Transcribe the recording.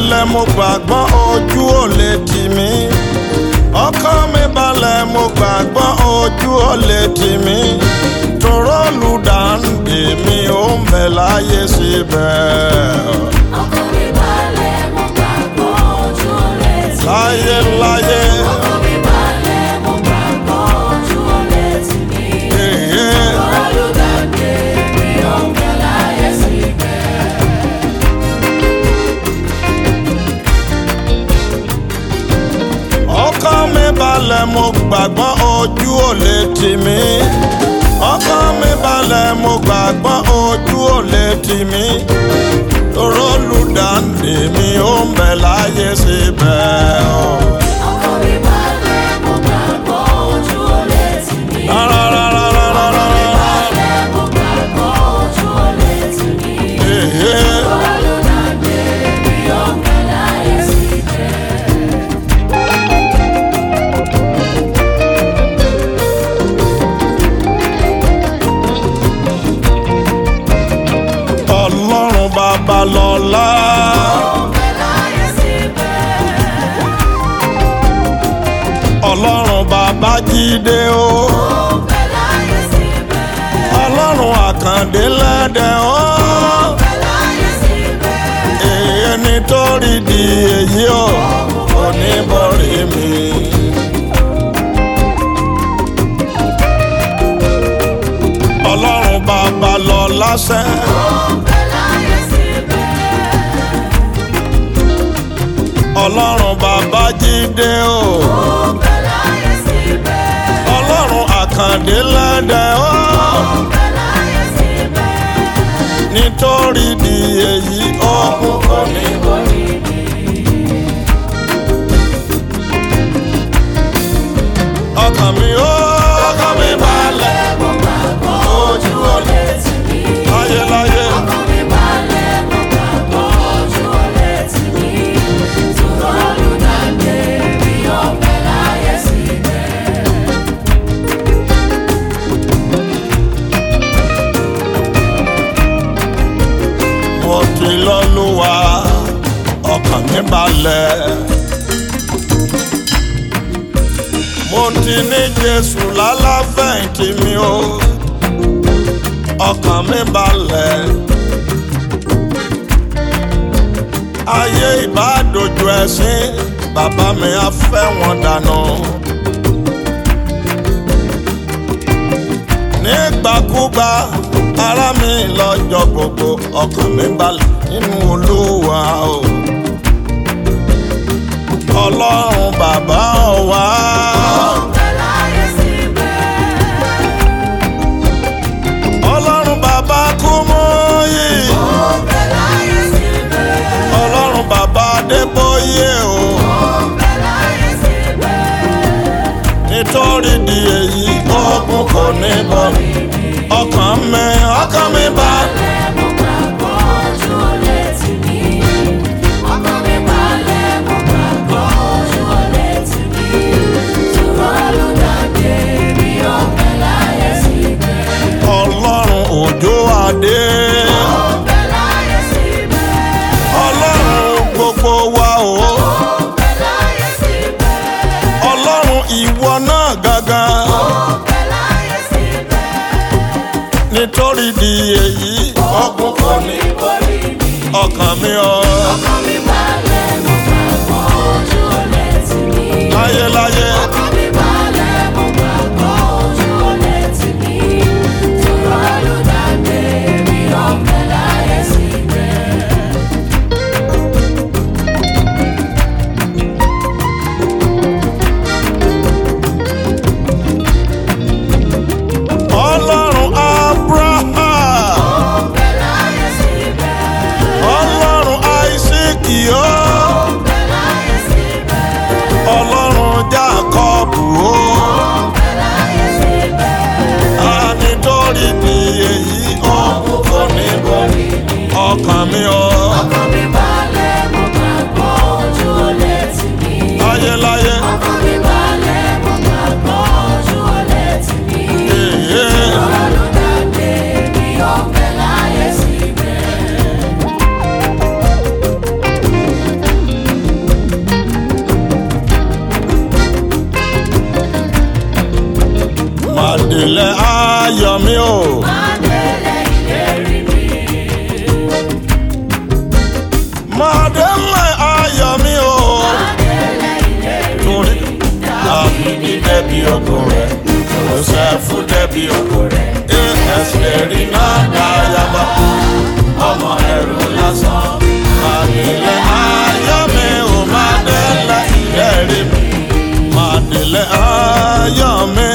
balẹ̀ mo gbàgbọ́ ojú ò lè tì mí ọkàn mi balẹ̀ mo gbàgbọ́ ojú ò lè tì mí tòró olùdáǹdè mi ò ń bẹ láyé síbẹ̀. ọkàn mi balẹ̀ mo gbàgbọ́ ojú ò lè tì mí. láyé láyé ọkàn mi balẹ̀ mo gbàgbọ́ ojú ò lè tì mí. èyí olùdàgbé mi ò ń bẹ láyé síbẹ̀. ọkàn mi balẹ̀ mo gbàgbọ́ ojú ò lè tì mí ọkàn mi balẹ̀ mo gbàgbọ́ ojú ò lè tì mí tòró olùdáǹdè mi ò ń bẹ láyé síbẹ̀. ọkàn mi balẹ̀ mo gbàgbọ́ ojú ò lè tì mí. Rárárárárárárá. balẹ̀ mo gbàgbọ́ ojú ò lè tì mí. Èhé. olùdàgbé mi ò ń bẹ láyé síbẹ̀. ọlọ́run bàbá lọ́lá ọlọ́run bàbá jíde o ọlọ́run àkàndé lẹ́dẹ̀ o èyí nítorí di èyí o oníbọ̀rí mi. ọlọ́run bàbá lọ lásẹ̀ ọlọ́run bàbá jíde o ọlọ́run àkàndé lẹ́dẹ̀ o. nítorí di èyí ọkùn kò ní borí mi. ọkàn mi ó ọkàn mi balẹ̀ ojú olè láyé láyé mo ti lọ́lúwa ọkàn mi balẹ̀. mo ti ní jésù lálàfẹ̀yìntì mi o ọkàn mi balẹ̀. ayé ìbádòjú ẹ̀sìn bàbá mi á fẹ́ wọn dànù. nígbàkúgbà ara mi lọ́jọ́ gbogbo ọkàn mi balẹ̀ nínú olúwa o. ọlọ́run bàbá wa. ọlọ́run bàbá kú mọ́ yìí. ọlọ́run bàbá adébóyè o. nítorí di èyí ogun kò ní bọ́ ọkàn mi ọkàn mi balẹ̀. ọlọ́run òjò adé. ọlọ́run gbogbo wa o. ọlọ́run ìwọ náà gangan. nítorí di èyí ọkùn kò ní ọkàn mi ọ. láyé láyé ọlọ́run abraham ọlọ́run isaac yó ọlọ́run já ayọ̀ mi o. Adélé ìlérí mi. Màdélé ayọ̀ mi o. Adélé ìlérí Torí Dábìdì dẹ́bi ògo rẹ̀, Jósẹ́fù dẹ́bi ògo rẹ̀, Ẹ́sìtẹ́rì náà dáyàbá, ọmọ ẹrù lásán. Màdélé ayọ̀ mi o, Màdélé ìlérí mi. Màdélé ayọ̀ mi